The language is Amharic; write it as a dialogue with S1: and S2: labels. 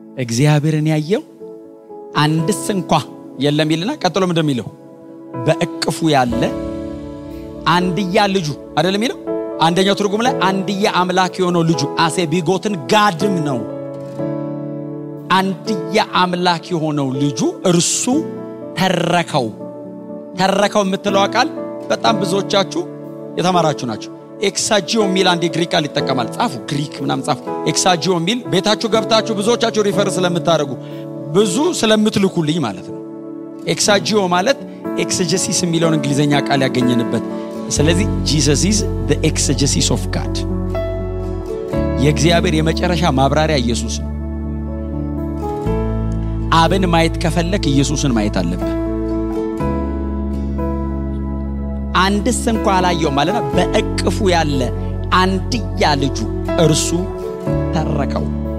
S1: እግዚአብሔርን ያየው አንድስ እንኳ የለም ይልና ቀጥሎ ምንድን የሚለው በእቅፉ ያለ አንድያ ልጁ አይደለም የሚለው አንደኛው ትርጉም ላይ አንድያ አምላክ የሆነው ልጁ አሴ ቢጎትን ጋድም ነው አንድያ አምላክ የሆነው ልጁ እርሱ ተረከው ተረከው የምትለው ቃል በጣም ብዙዎቻችሁ የተማራችሁ ናቸው ኤክሳጂዮ የሚል አንድ የግሪክ ቃል ይጠቀማል ጻፉ ግሪክ ምናም ጻፉ ኤክሳጂዮ የሚል ቤታችሁ ገብታችሁ ብዙዎቻችሁ ሪፈር ስለምታደርጉ ብዙ ስለምትልኩልኝ ማለት ነው ኤክሳጂዮ ማለት ኤክስጀሲስ የሚለውን እንግሊዝኛ ቃል ያገኘንበት ስለዚህ ጂሰስ ኢዝ ኤክስጀሲስ ኦፍ ጋድ የእግዚአብሔር የመጨረሻ ማብራሪያ ኢየሱስ ነው አብን ማየት ከፈለክ ኢየሱስን ማየት አለብህ አንድስ እንኳ አላየው ማለት በእቅፉ ያለ አንድያ ልጁ እርሱ ተረከው